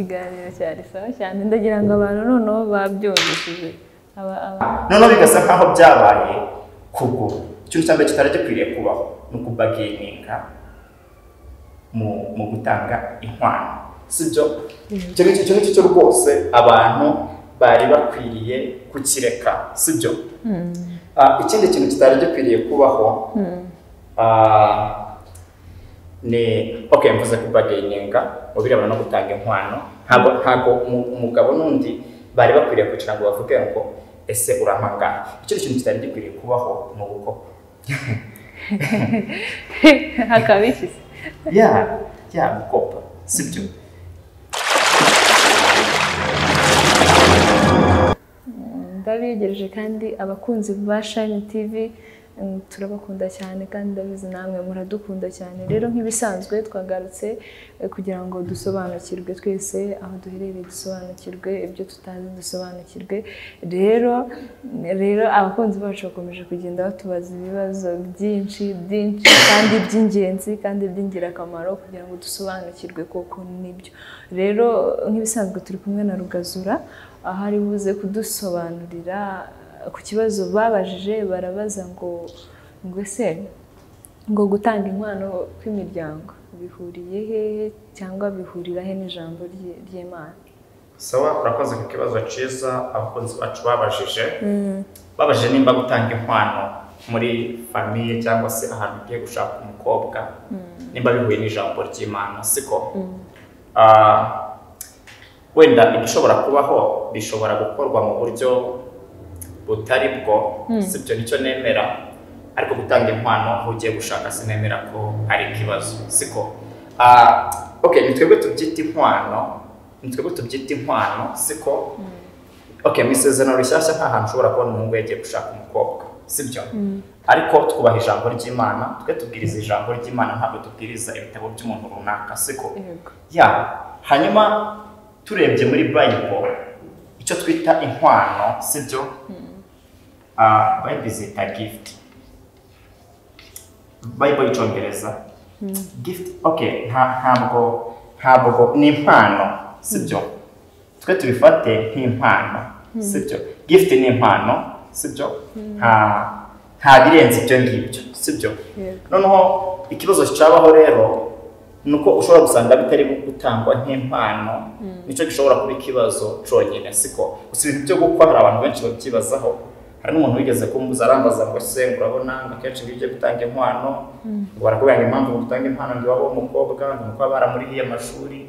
ikiganiro cyari sawa cyane ndagira ngo abantu noneho babyumvishije aba aba noneho bigasa nk'aho byabaye kubwo ikintu cya mbere kitari gikwiriye kubaho ni ukubagininga mu mu gutanga inkwano sibyo icyo ngicyo icyo ngicyo rwose abantu bari bakwiriye kukireka sibyo Ah, ikindi kintu kitari gikwiriye kubaho ah, ni okay mvuze kubagininga mu birebana no gutanga inkwano ntabwo ntabwo umu- umugabo n'undi bari bakwiriye kugira ngo bavuge ngo ese urampangana icyo kintu kitari gikwiriye kubaho ni uko hakaba iki se ya ya gukopa sibyo ndabiyegereje kandi abakunzi ba shayini tivi mm, turabakunda cyane kandi ndabizi namwe muradukunda cyane rero nk'ibisanzwe twagarutse eh, kugira ngo dusobanukirwe twese aho duherereye dusobanukirwe ibyo tutazi dusobanukirwe rero rero abakunzi bacu bakomeje kugenda batubaza ibibazo byinshi byinshi kandi by'ingenzi kandi by'ingirakamaro kugira ngo dusobanukirwe koko nibyo rero nk'ibisanzwe turi kumwe na rugazura aho ari buze kudusobanurira ku kibazo babajije barabaza ngo ngo ese ngo gutanga inkwano kw'imiryango bihuriye hehe cyangwa bihurira he n'ijambo ry'i- ry'imana sawa urakoze ku kibazo cyiza abakunzi bacu babajije babajije nimba gutanga inkwano muri famiye cyangwa se ahantu ugiye gushaka umukobwa nimba bihuye n'ijambo ry'imana siko Ah, wenda ibishobora kubaho bishobora gukorwa mu buryo butari bwo sibyo nicyo nemera ariko gutanga inkwano aho ugiye gushaka sinemera ko ari ikibazo siko Ah, okay ni twebwe tubyita inkwano ni twebwe tubyita inkwano siko okay mu isezerano rishyashya nta hantu ushobora kubona umuhungu yagiye gushaka umukobwa sibyo ariko twubaha ijambo ry'imana twe tubwiriza ijambo ry'imana ntabwo tubwiriza ibitabo by'umuntu runaka siko yego ya hanyuma turebye muri bayibolo icyo twita inkwano sibyo Ah, bayibolo zita gifuti bayibolo y'icyongereza gifuti oke ntabwo ntabwo ni impano sibyo twe tubifate nk'impano sibyo gifuti ni impano sibyo nta nta birenze ibyo ngibyo sibyo yego noneho ikibazo cyabaho rero ni uko ushobora gusanga bitari gutangwa nk'impano nicyo gishobora kuba ikibazo cyonyine siko gusa ibintu byo gukwa hari abantu benshi babyibazaho hari n'umuntu wigeze kumbuza arambaza ngo se ngo urabona ngo akenshi iyo ugiye gutanga inkwano ngo barakubwira ngo impamvu ngo utange inkwano ngo iwawe w'umukobwa ngo nuko baba baramurihiye amashuri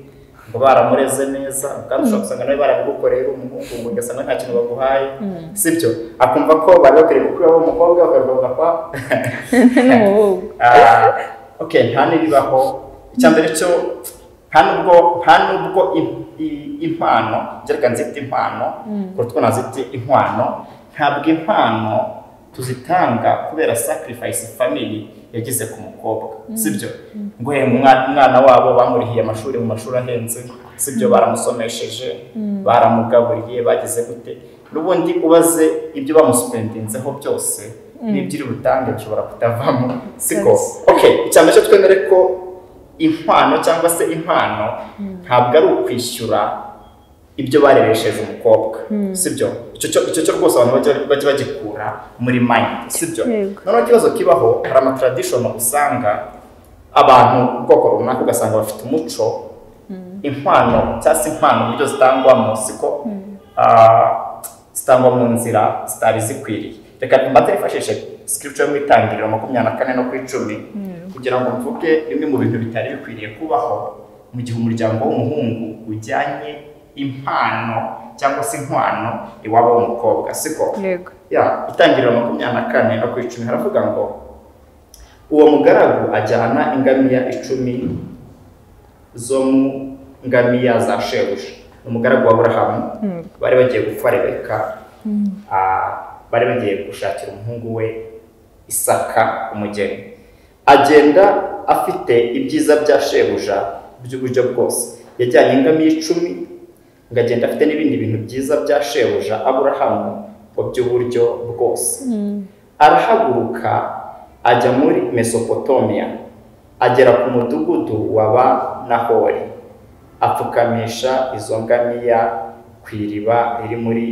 ngo baramureze neza kandi ushobora gusanga nawe barabigukoreye uri umuhungu ngo ugasanga nta kintu baguhaye sibyo akumva ko bari bakwiriye gukuraho umukobwa bakavuga ko n'umuhungu Ah, okay nta n'ibibaho icya mbere cyo nta nubwo nta nubwo im- i- impano ngereka nzite impano kuko twona zite inkwano ntabwo impano tuzitanga kubera sacrifice family yagize ku mukobwa sibyo ngo "Eh, umwa- umwana wabo bamurihiye amashuri mu mashuri ahenze sibyo baramusomesheje baramugaburiye bagize gute n'ubundi ubaze ibyo bamuspendinzeho byose n'ibyo iri butange bishobora kutavamo siko Yes. okay cyane cyo twemere ko impano cyangwa se impano ntabwo ari ukwishyura ibyo bareresheje umukobwa sibyo icyo cyo icyo cyo rwose abantu bajya bajya bagikura muri mind sibyo Yego. noneho ikibazo kibaho hari amatradishoni usanga abantu ubwoko runaka ugasanga bafite umuco impano cyangwa se impano uburyo zitangwamo siko ah, zitangwa mu nzira zitari zikwiriye reka mbate yifashishe scripture yo mu itangiriro makumyabiri na kane no ku icumi kugira ngo mvuge bimwe mu bintu bitari bikwiriye kubaho mu gihe umuryango w'umuhungu ujyanye impano cyangwa se inkwano iwabo w'umukobwa siko yego ya itangiriro makumyabiri na kane no ku icumi haravuga ngo uwo mugaragu ajyana ingamiya icumi zo mu ngamiya za shebuja ni umugaragu wa burahamu bari bagiye gupfa rebeka ah, bari bagiye gushakira umuhungu we isaka umugeni agenda afite ibyiza bya shebuja by'uburyo bwose yajyanye ingamiya icumi ngo agenda afite n'ibindi bintu byiza bya shebuja aburahamu mu by'uburyo bwose arahaguruka ajya muri mesopotomiya agera ku mudugudu wa ba nahori apfukamisha izo ngamiya ku iriba riri muri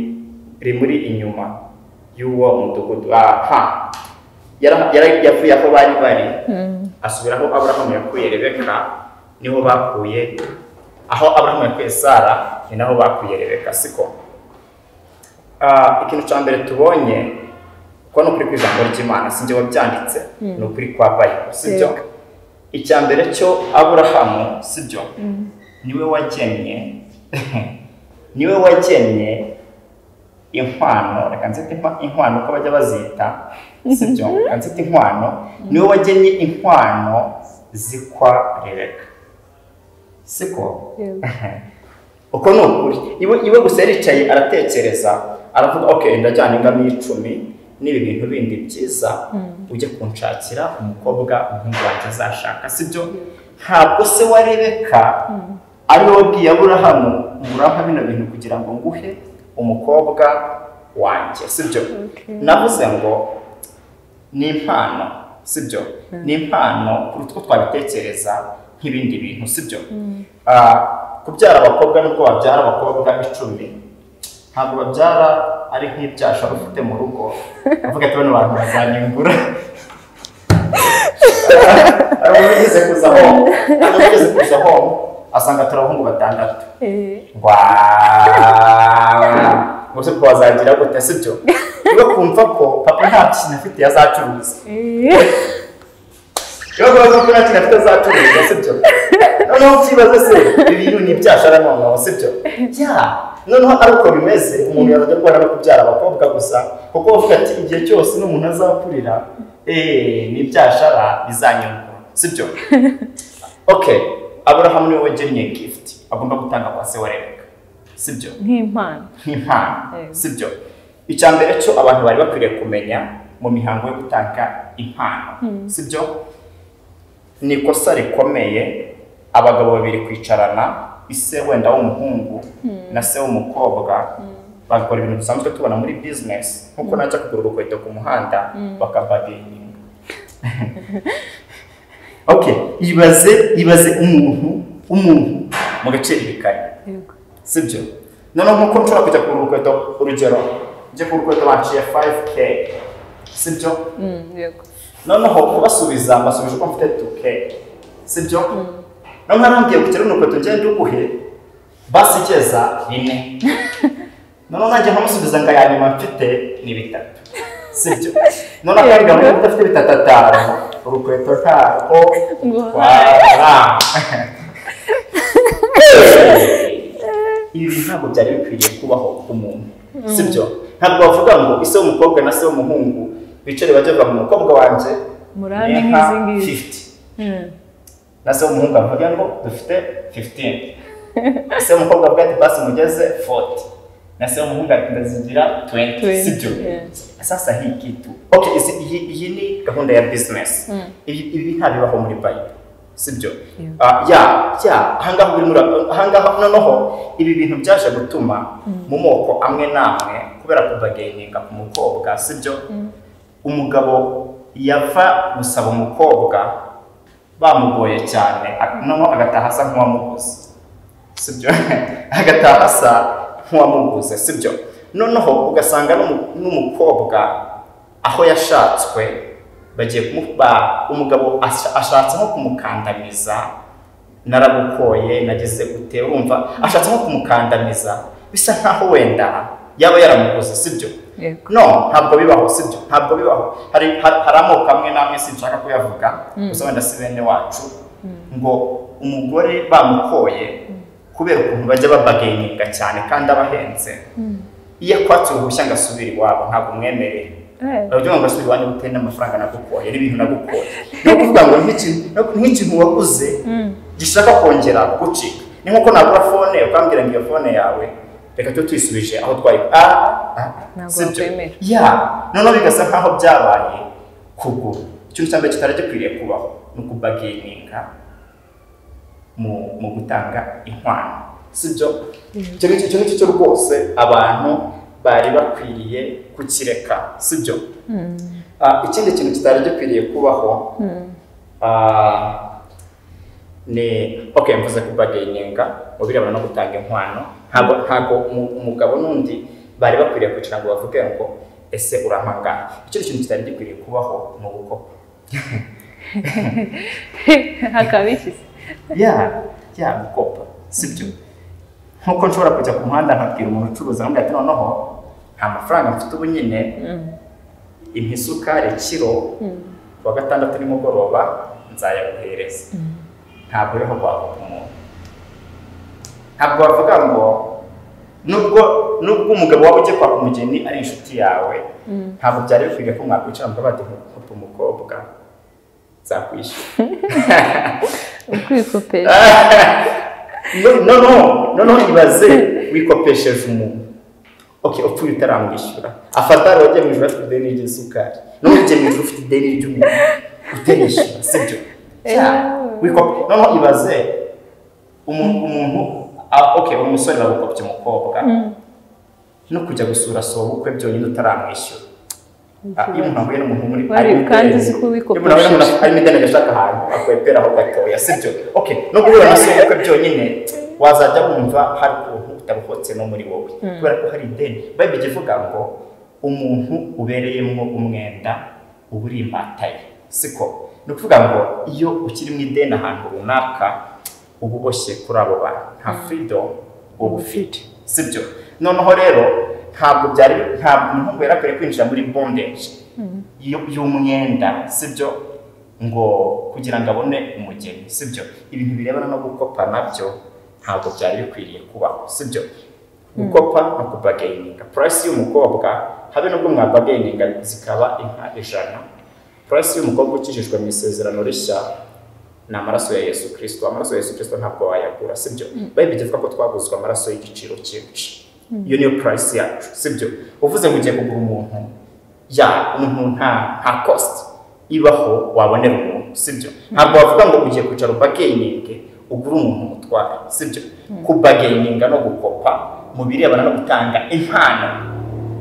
riri muri inyuma y'uwo mudugudu aha yara- yara- yavuye aho bari bari asubira aho aburahamu yakuye rebeka niho bakuye aho aburahamu yakuye sara ni naho bakuye rebeka siko Ah, ikintu cya mbere tubonye ko ni ukuri kw'ijambo ry'imana si njye wabyanditse ni ukuri kwa bayibulu si byo Yego. icya mbere cyo aburahamu si byo niwe wagennye niwe wagennye inkwano reka nzite inkwano- inkwano uko bajya bazita si byo reka nzite inkwano niwe wagennye inkwano zikwa rebeka siko Yego. uko ni ukuri iwe iwe gusa yaricaye aratekereza aravuga ok ndajyana ingamiya icumi n'ibi bintu bindi byiza ujye kunshakira umukobwa umuhungu wanjye azashaka sibyo ntabwo se wa rebeka ariwe wabwiye aburahamu murampa bino bintu kugira ngo nguhe umukobwa wanjye sibyo Okay. navuze ngo ni impano sibyo ni impano kuruta uko twabitekereza nk'ibindi bintu sibyo Ah, kubyara abakobwa nubwo babyara abakobwa icumi ntabwo babyara ari nk'ibyasha ufite mu rugo avuga ati bano bantu bazanyungura ari umugeze kuza home ari umugeze kuza home asanga turi abahungu batandatu Eh, Wow! Ubuse ko wazagira gute sibyo? Niba kumva ko papa nta kintu afite yazacuruza. eh. Niba kumva ko nta kintu afite azacuruza sibyo? Noneho ukibaza se ibi bintu ni ibyashara noneho sibyo? Ya! Noneho ari uko bimeze umuntu yazajya arwara no kubyara abakobwa gusa kuko bavuga ati igihe cyose n'umuntu azakurira eh ni ibyashara bizanyungura sibyo? Okay, Abraham niwe wagennye gift agomba gutanga kwa se wa Rebeka sibyo? nk'impano nk'impano Yego. sibyo icya mbere cyo abantu bari bakwiriye kumenya mu mihango yo gutanga impano sibyo ni ikosa rikomeye abagabo babiri kwicarana ise wenda w'umuhungu na se w'umukobwa bakora ibintu dusanzwe tubona muri bizinesi nkuko najya kugura urukweto ku muhanda bakabagenda okay ibaze ibaze umuntu umuntu mu gaciro ibikari Yego. sibyo noneho nkuko nshobora kujya kugura urukweto urugero njye kugura urukweto banciye 5k sibyo Mm, yego. noneho kubasubiza mbasubije ko mfite 2k sibyo noneho arambwiye ku kiraro urukweto ngende uguhe basigeza bine noneho nanjye nkamusubiza ngo aya nyuma mfite ni bitatu sibyo noneho akabwira ngo niba udafite bitatu atanu urukweto ntabwo Ngo wabura ibi ntabwo byari bikwiriye kubaho ku muntu sibyo ntabwo bavuga ngo ise w'umukobwa na se w'umuhungu bicare bajya bavuga ngo umukobwa wanjye Murame ni nk'izi nka ngizi. 50 Mm. na se w'umuhungu avuga ngo dufite 15 se w'umukobwa avuga ati basi mugeze 40 na se w'umuhungu ati ndazigira 20 20, sibyo yeah. sasa hii kitu okay isi, iyi, iyi ni gahunda ya business Mm. ibi ibi ntabibaho muri bible sibyo Yeah. Ah, ya ya ahangaha biri muri ahangaha noneho ibi bintu byaje gutuma mu moko amwe n'amwe kubera kubagaininga ku mukobwa sibyo umugabo yava gusaba umukobwa bamugoye cyane a- noneho agataha asa nk'uwamuguze sibyo agataha asa nk'uwamuguze sibyo noneho ugasanga n'umu- n'umukobwa aho yashatswe bagiye kumuba umugabo asha- ashatse nko kumukandamiza naragukoye nagize gute wumva ashatse nko kumukandamiza bisa nkaho wenda yaba yaramuguze sibyo Yego. no ntabwo bibaho sibyo ntabwo bibaho hari har- hari amoko amwe n'amwe sinshaka kuyavuga gusa wenda si bene wacu ngo umugore bamukoye kubera ukuntu bajya babagaininga cyane kandi abahenze iyo akwatse uruhushya ngo asubire iwabo ntabwo umwemerera Eh, urabyumva ngo asubire iwanyu bitewe n'amafaranga nagukoye n'ibintu nagukoye ni ukuvuga ngo nk'ikintu nk'ikintu waguze gishaka kongera gucika ni nk'uko nagura fone ukambwira ngo iyo fone yawe reka tube tuyisubije aho twayi ah, ah, Ntabwo si byo. wakwemera. ya noneho bigasa nk'aho byabaye kugura ikintu cya mbere kitari gikwiriye kubaho ni ukubagininga mu mu gutanga inkwano si byo icyo ngicyo icyo ngicyo cyo rwose abantu bari bakwiriye kukireka si byo Ah, ikindi kintu kitari gikwiriye kubaho ah, ni okay mvuze kubageninga mu birebana no gutanga inkwano ntabwo ntabwo umu- umugabo n'undi bari bakwiriye kugira ngo bavuge ngo ese urampangana ikindi kintu kitari gikwiriye kubaho ni ugukopa hakaba iki se ya ya gukopa sibyo nkuko nshobora kujya ku muhanda nkabwira umuntu ucuruza nkamubwira ati noneho nta mafaranga mfite ubu nyine impa isukari kiro ku wa gatandatu nimugoroba nzayaguhereza ntabwo rero wavuga umuntu ntabwo wavuga ngo nubwo nubwo umugabo waba ugiye kwaka umugeni ari inshuti yawe ntabwo byari bikwiriye ko mwakwicara mukaba bati nkupa umukobwa nzakwishyura ukwikopesha no no no no no ibaze wikopesheje umuntu okay upfuye utaramwishyura afata rero ujya mu ijoro afite ideni ry'isukari n'ujya mu ijoro ufite ideni ry'umuntu utenishyura sibyo wikope no no ibaze umuntu umuntu ah, okay umusore bagukopye umukobwa no kujya gusura so ubukwe byonyine utaramwishyura Ah, iyo umuntu ahuye n'umuntu muri Wari ari mu kandi ideni, uzi ko wikopesheje. iyo umuntu ahuye n'umuntu ari mu ideni agashaka ahantu akwepera aho gatoya sibyo okay no guhura na se ubukwe byonyine wazajya wumva hari ukuntu utabukotse no muri wowe kubera ko hari ideni bayibiri ivuga ngo umuntu ubereyemo umwenda uba uri imbata ye siko ni ukuvuga ngo iyo ukiri mu ideni ahantu runaka uba uboshye kuri abo bantu nta freedom uba ufite sibyo noneho rero ntabwo byari ntabwo umuhungu yari akwiye kwinjira muri bondage y'u- y'umwenda sibyo ngo kugira ngo abone umugeni sibyo ibintu birebana no gukopa nabyo ntabwo byari bikwiriye kubaho sibyo gukopa no kubageyininga purasi y'umukobwa habe n'ubwo mwabageyininga zikaba inka ijana purasi y'umukobwa ukijijwe mu isezerano rishya ni amaraso ya yesu kirisito amaraso ya yesu kirisito ntabwo wayagura sibyo bayibiri ivuga ko twaguzwe amaraso y'igiciro cyinshi iyo niyo purayisi yacu sibyo uvuze ngo ugiye kugura umuntu ya umuntu nta nta kositi ibaho wabonera umuntu sibyo ntabwo wavuga ngo ugiye kwicara ubageyininge ugure umuntu umutware sibyo kubageyininga no gukopa mu birebana no gutanga impano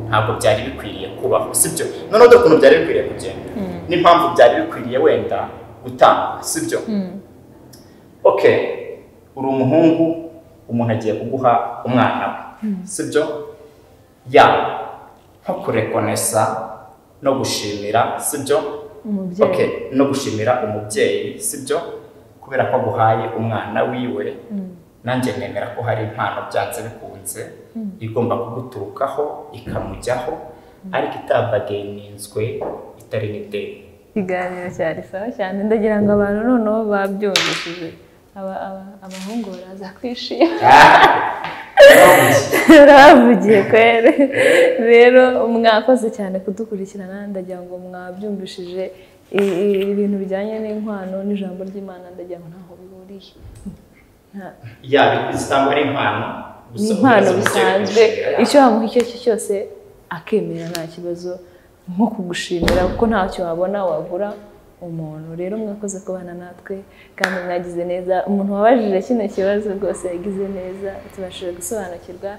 ntabwo byari bikwiriye kubaho sibyo noneho dore ukuntu byari bikwiriye kugenda n'impamvu byari bikwiriye wenda gutanga sibyo ok uri umuhungu umuntu agiye kuguha umwana we sibyo ya nko kurekonesa no gushimira sibyo Umubyeyi. Ok, no gushimira umubyeyi sibyo kubera ko aguhaye umwana wiwe nanjye nemera ko hari impano byanze bikunze igomba kuguturukaho ikamujyaho ariko itabageninzwe itari n'ideni ikiganiro cyari sawa cyane ndagira ngo abantu noneho babyumvishije Aba- aba- abahungu baraza kwishima bavugiye kwere rero mwakoze cyane kudukurikirana ndagira ngo mwabyumvishije I- i- ibintu bijyanye n'inkwano n'ijambo ry'imana ndagira ngo ntaho bihuriye Nta- yaba zitangwa ari impano ni gusa impano ubuyobozi bugiye bisanzwe kubishimira. icyo wamuha icyo ari cyo cyose akemera nta kibazo nko kugushimira kuko ntacyo wabona wagura umuntu rero mwakoze kubana natwe kandi mwagize neza umuntu wabajije kino kibazo rwose yagize neza tubashije gusobanukirwa